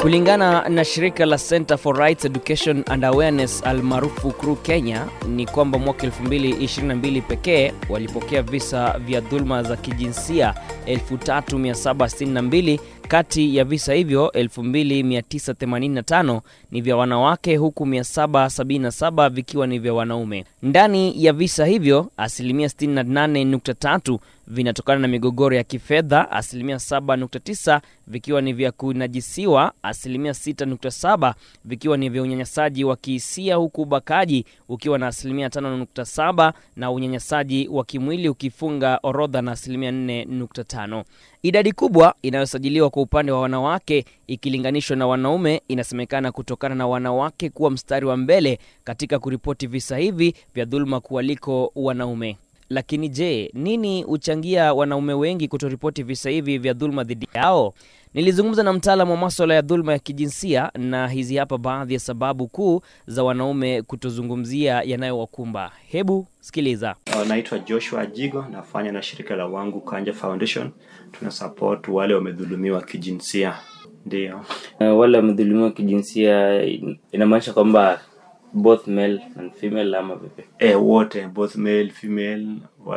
Kulingana na shirika la Center for Rights Education and Awareness almaarufu CRU Kenya ni kwamba mwaka 2022 pekee walipokea visa vya dhuluma za kijinsia 3762 kati ya visa hivyo 2985 ni vya wanawake huku 777 vikiwa ni vya wanaume. Ndani ya visa hivyo asilimia 68.3 vinatokana na migogoro ya kifedha, asilimia 7.9 vikiwa ni vya kunajisiwa, asilimia 6.7 vikiwa ni vya unyanyasaji wa kihisia, huku ubakaji ukiwa na asilimia 5.7 na unyanyasaji wa kimwili ukifunga orodha na asilimia 4.5. Idadi kubwa inayosajiliwa kwa upande wa wanawake ikilinganishwa na wanaume inasemekana kutokana na wanawake kuwa mstari wa mbele katika kuripoti visa hivi vya dhuluma kuwaliko wanaume. Lakini je, nini huchangia wanaume wengi kutoripoti visa hivi vya dhuluma dhidi yao? Nilizungumza na mtaalamu wa maswala ya dhuluma ya kijinsia na hizi hapa baadhi ya sababu kuu za wanaume kutozungumzia yanayowakumba. Hebu sikiliza. Naitwa Joshua Ajigo, nafanya na shirika la Wangu Kanja Foundation. Tuna support wale wamedhulumiwa kijinsia. Ndio. Uh, wale wamedhulumiwa kijinsia inamaanisha kwamba both male and female ama vipi? E, wote both male female,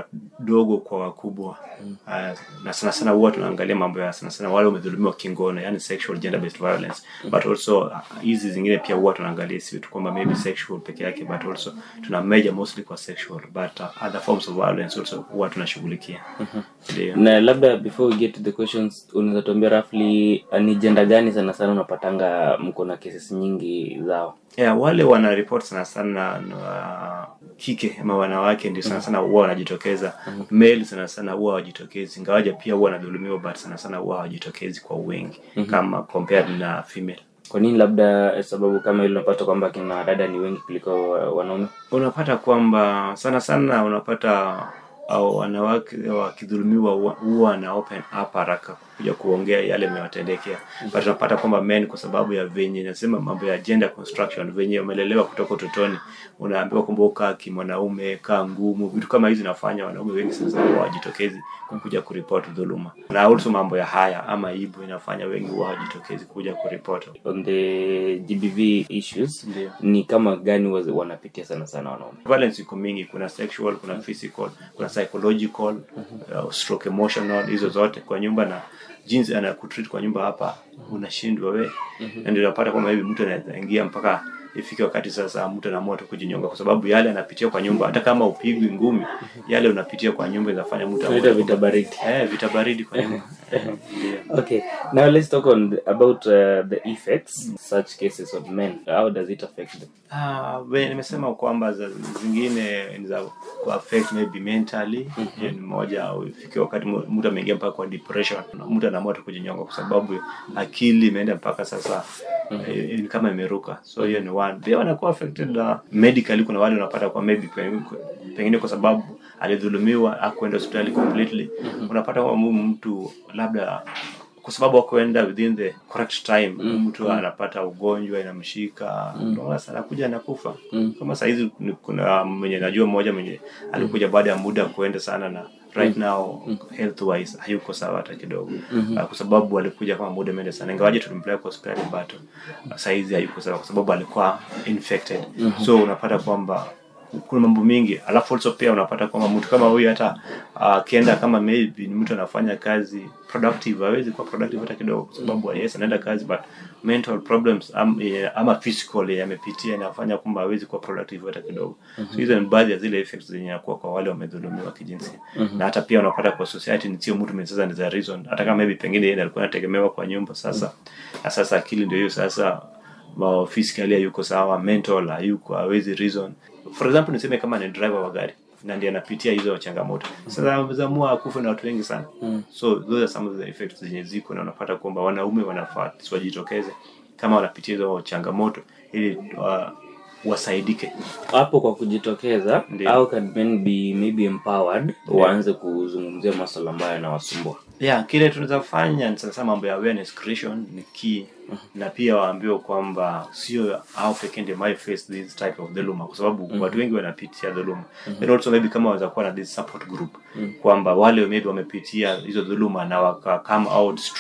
wadogo kwa wakubwa mm. Uh, na sana sana huwa tunaangalia mambo ya sana sana wale wamedhulumiwa kingono, yani sexual gender based violence mm. but also hizi uh, zingine pia huwa tunaangalia si tu kwamba maybe sexual peke yake but also tuna major mostly kwa sexual but uh, other forms of violence also huwa tunashughulikia mm-hmm. Ndio. Na labda before we get to the questions unaweza tuambia roughly ni gender gani sana sana unapatanga mko na cases nyingi zao? Yeah, wale wana report sana sana na kike ama wanawake ndio sana sana huwa wanajitokeza. mm -hmm. Male sana sana huwa hawajitokezi, ingawaja pia huwa wanadhulumiwa, but sana sana huwa hawajitokezi kwa wingi mm -hmm. kama compared na female. Kwa nini labda sababu kama ile unapata kwamba kina dada ni wengi kuliko wanaume? Unapata kwamba sana sana unapata au wanawake wakidhulumiwa huwa na open up haraka kuja kuongea yale yamewatendekea. But tunapata kwamba men kwa sababu ya venye nasema mambo ya gender construction, venye wamelelewa kutoka utotoni, unaambiwa kwamba ukaa kimwanaume, kaa ngumu, vitu kama hizi nafanya wanaume wengi sasa hawajitokezi kuja kuripoti dhuluma, na also mambo ya haya ama ibu inafanya wengi huwa hawajitokezi kuja kuripoti. On the GBV issues Ndio. ni kama gani wazi- wanapitia sana sana wanaume? Violence iko mingi, kuna sexual, kuna physical, kuna psychological, uh, stroke emotional, hizo zote kwa nyumba na jinsi anakutreat kwa nyumba hapa unashindwa we na ndio unapata kwamba hivi mtu anaweza ingia mpaka ifike wakati sasa mtu anaamua tu kujinyonga kwa sababu yale anapitia kwa nyumba, hata kama upigwi ngumi, yale unapitia kwa nyumba inafanya mtu Tunaita aone vita kwamba- baridi. eh, vita baridi kwa nyumba Ndio. Okay, now let's talk on the, about uh, the effects such cases on men. How does it affect them? Ah, we- nimesema kwamba za zingine ni za ku affect maybe mentally hiyo ni moja au ifike wakati mu- mtu ameingia mpaka kwa depression na mtu anaamua tu kujinyonga kwa sababu akili imeenda mpaka sasa eh, ni kama imeruka so hiyo ni one pia wanakuwa affected na medically kuna wale unapata kwa maybe pengine- pengine kwa sababu alidhulumiwa akuenda hospitali completely unapata kwa mtu labda kwa sababu akuenda within the correct time mtu anapata ugonjwa inamshika mm. sana kuja anakufa kama sahizi ni- kuna mwenye najua mmoja mwenye alikuja baada ya muda kuenda sana na right now health wise hayuko sawa hata kidogo uh, kwa sababu alikuja kama muda imeenda sana ingawaje tulimpeleka kwa hospitali but uh, saizi hayuko sawa kwa sababu alikuwa infected so unapata kwamba kuna mambo mingi alafu also pia unapata kwamba mtu kama huyu hata akienda kama maybe ni mtu anafanya kazi productive hawezi kuwa productive hata kidogo kwa sababu yes anaenda kazi but mental problems am, eh, ama physical yamepitia inafanya kwamba hawezi kuwa productive hata kidogo so hizo ni baadhi ya zile effects zenye inakuwa kwa wale wamedhulumiwa kijinsia na hata pia unapata kwa society ni sio mtu mwenye sasa ni the reason hata kama maybe pengine yeye alikuwa anategemewa kwa nyumba sasa na sasa akili ndio hiyo sasa ma- physically hayuko sawa mental hayuko hawezi reason for example niseme kama ni driver wa gari na ndiye anapitia hizo changamoto sasa amezamua akufe na watu wengi sana so those are some of the effects zenye ziko na unapata kwamba wanaume wanafaa wajitokeze kama wanapitia hizo changamoto ili uh, wasaidike Hapo kwa kujitokeza, Ndio. how can men be maybe empowered waanze kuzungumzia masuala ambayo yanawasumbua? yeah kile tunaweza fanya ni sasa mambo ya awareness creation ni key na pia waambiwe kwamba sio hao pekee ndio might face this type of dhuluma kwa sababu watu wengi wanapitia dhuluma and also maybe kama waweza kuwa na this support group kwamba wale maybe wamepitia hizo dhuluma na waka come out strong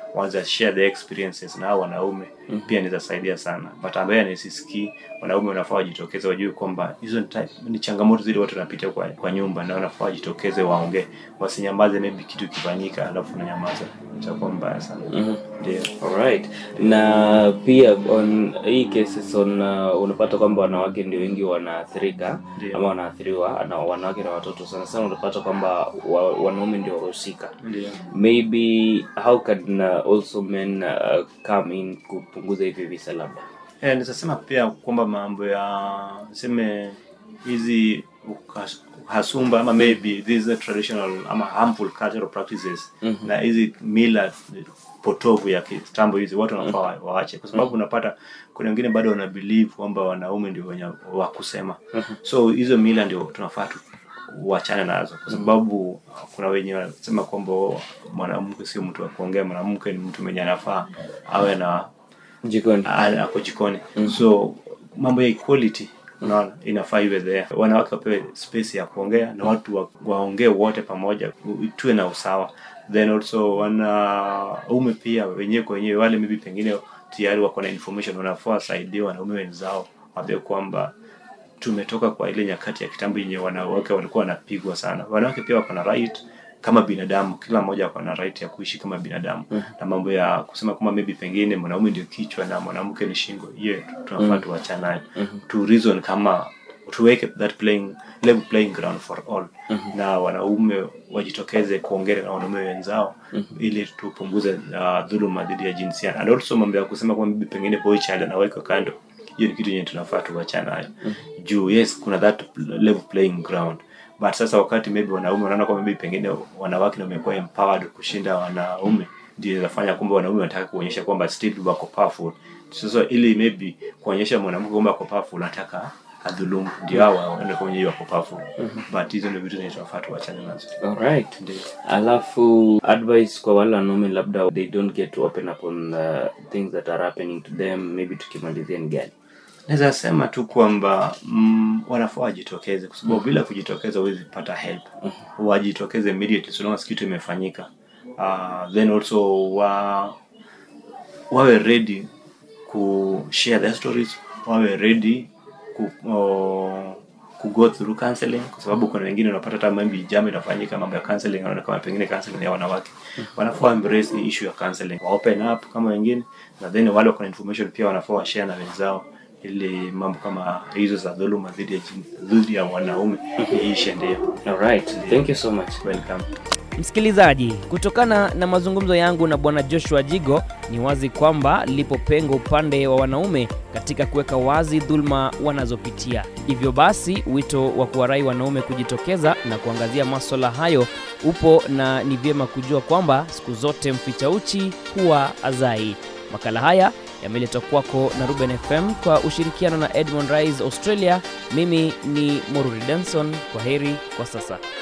wanza share the experiences na hao wanaume pia inaweza saidia sana but ambaye anisisikii wanaume wanafaa wajitokeze wajue kwamba hizo ni type- ni changamoto zile watu wanapitia kwa, kwa nyumba na wanafaa wajitokeze waongee wasinyamaze maybe kitu kifanyika alafu unanyamaza itakuwa mbaya sana ndio Alright. Na pia on hii cases on uh, unapata kwamba wanawake ndio wengi wanaathirika Ndio. ama wanaathiriwa na wanawake na watoto sana sana unapata kwamba wa, wanaume ndio wahusika. ndio Maybe how can uh, also men uh, come in kupunguza hivi visa labda? Eh, nitasema pia kwamba mambo ya seme hizi ukas- uhasumba ama maybe these traditional ama harmful cultural practices na hizi mila potovu ya kitambo hizi watu wanafaa wa- waache kwa sababu unapata kuna wengine bado wana believe kwamba wanaume ndio wenye wa kusema so hizo mila ndio tunafaa tu uachane nazo kwa sababu kuna wenye wanasema kwamba oh, mwanamke sio mtu wa kuongea mwanamke ni mtu mwenye anafaa awe na Jikoni. a- ako jikoni so mambo ya equality unaona inafaa iwe there wanawake wapewe space ya kuongea na watu wa- waongee wote pamoja u- tuwe na usawa then also wanaume pia wenyewe kwa wenyewe wale maybe pengine tayari wako na information wanafaa wasaidie wanaume wenzao waambie kwamba tumetoka kwa ile nyakati ya kitambo yenye wanawake walikuwa wanapigwa sana wanawake pia wako na right kama binadamu kila mmoja ako na right ya kuishi kama binadamu na mambo ya kusema kwamba maybe pengine mwanaume ndio kichwa na mwanamke ni shingo hiyo tunafaa tuachane nayo to reason kama tuweke that playing level playing ground for all na wanaume wajitokeze kuongea na wanaume wenzao ili tupunguze uh, dhuluma dhidi ya jinsia and also mambo ya kusema kwamba maybe pengine boy child anawekwa kando hiyo ni kitu yenye tunafaa tuachane nayo juu yes kuna that level playing ground but sasa wakati maybe wanaume wanaona kwamba maybe pengine wanawake ndio wamekuwa empowered kushinda wanaume ndio inafanya kwamba wanaume wanataka kuonyesha kwamba still wako powerful sasa ili maybe kuonyesha mwanamke kwamba ako powerful anataka adhulumu ndio hao waende kwenye hiyo wako powerful but hizo ndio vitu zenye tunafaa tuachane nazo Alright. ndio Alafu advice kwa wale wanaume labda they don't get to open up on uh, things that are happening to them maybe tukimalizia ni gani? naweza sema tu kwamba mm, wanafaa wajitokeze kwa sababu bila kujitokeza huwezi pata help wajitokeze immediately so long as kitu imefanyika uh, then also wa wawe ready ku share their stories wawe ready ku uh, ku go through counseling kwa sababu kuna wengine unapata hata maybe jambo inafanyika mambo ya counseling wanaona kama pengine counseling ya wanawake wanafaa embrace hii issue ya counseling wa open up kama wengine na then wale wako na information pia wanafaa wa share na wenzao ili mambo kama hizo za dhuluma dhidi ya jin- dhidi ya wanaume iishe ndio Alright. Thank you so much. welcome Msikilizaji, kutokana na mazungumzo yangu na bwana Joshua Jigo, ni wazi kwamba lipo pengo upande wa wanaume katika kuweka wazi dhulma wanazopitia. Hivyo basi, wito wa kuwarai wanaume kujitokeza na kuangazia maswala hayo upo, na ni vyema kujua kwamba siku zote mficha uchi huwa azai. Makala haya yameletwa kwako na Ruben FM kwa ushirikiano na Edmond Rise Australia. Mimi ni Moruri Denson. Kwa heri kwa sasa.